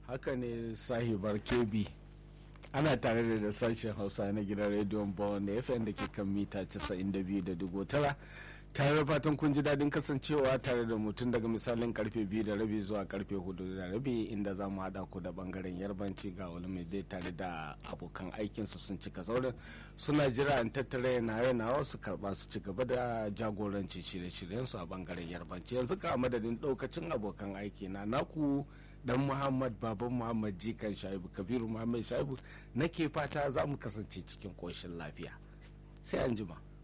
haka ne sahibar kebi ana tare da sashen hausa na gidan rediyon bawon fm da ke kan mita 92.9 tare da fatan kun ji daɗin kasancewa tare da mutum daga misalin karfe biyu da rabi zuwa karfe hudu da rabi inda za mu haɗa ku da bangaren yarbanci ga wani mai dai tare da abokan aikinsu sun cika saurin suna jira an tattara yana yana su karɓa su ci gaba da jagoranci shirye-shiryensu a bangaren yarbanci yanzu ka madadin ɗaukacin abokan aiki na naku dan muhammad baban muhammad jikan shaibu kabiru muhammad shaibu nake fata za mu kasance cikin koshin lafiya sai an jima.